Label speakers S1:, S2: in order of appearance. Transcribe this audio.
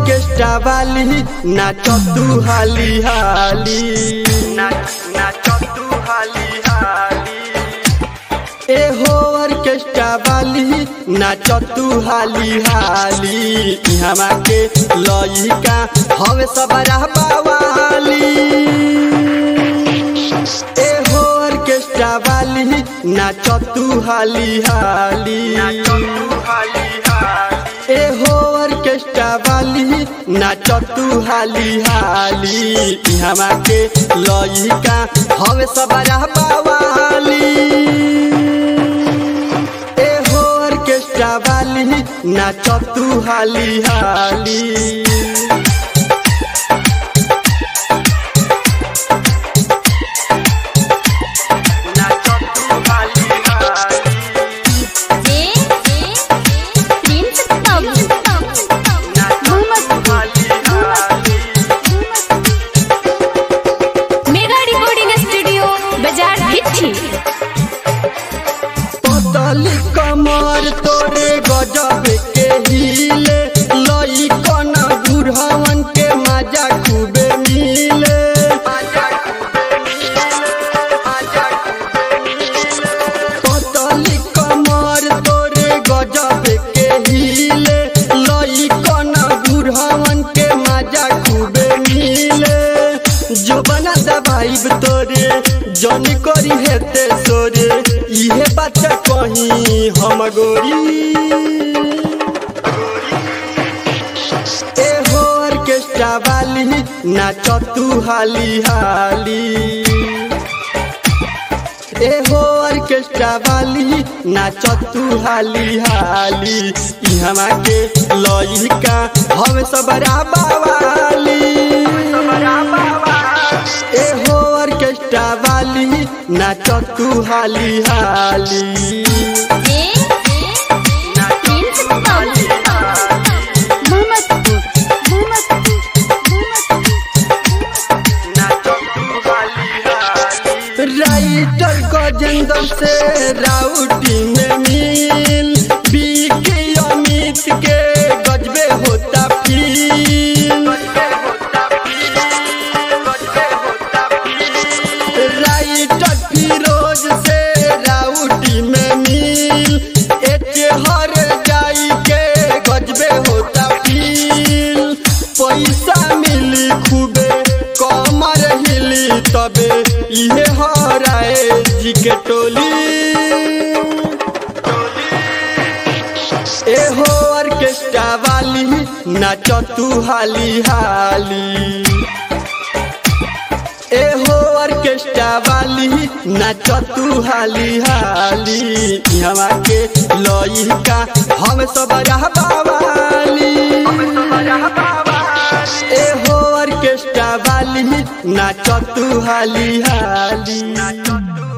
S1: orchestra वाली नाच तू हाली हाली नाच तू हाली हाली ए हो ऑर्केस्ट्रा वाली नाच तू हाली हाली इहवा के लइका हवे सबरा बावाली ए हो ऑर्केस्ट्रा वाली नाच तू हाली हाली ए हो ऑर्केस्ट्रा वाली नाच तू हाली हाली इहवा के लइका हवे सबरा बावाली ए हो ऑर्केस्ट्रा वाली नाच तू हाली हाली
S2: जे प्रिंस तब मेगा रिकॉर्डिंग स्टूडियो बाजार भिट्ठी
S1: पतली कमर तोरे गजब के हिले लई कन बुढ़वन के मजा खूबे मिले पतली कमर तोरे गजब के हिले लई कन बुढ़वन के मजा खूबे मिले जो बना दबाइब तोरे जनी करी हेते सोरे इहे बात कही हम गोरी ए हो ऑर्केस्ट्रा वाली नाच तू हाली हाली ए हो ऑर्केस्ट्रा वाली नाच तू हाली हाली इहवा के लइका हम सबरा बावाली ए हो ऑर्केस्ट्रा वाली नाच तू हाली हाली
S2: जे प्रिंस तब
S1: राइटर गजेंद्र से राउटी में मिल बीके अमित के गजबे होता फील राइटर फिरोज से राउटी में मिल एके हर जाई के गजबे होता फील पैसा मिली खूबे कमर हिली तबे इहे हराए जी के टोली ए हो ऑर्केस्ट्रा वाली नाच तू हाली हाली ए हो ऑर्केस्ट्रा वाली नाच तू हाली हाली यहाँ के लइका हम सब बावाली ए हो ऑर्केस्ट्रा वाली नाच तू हाली हाली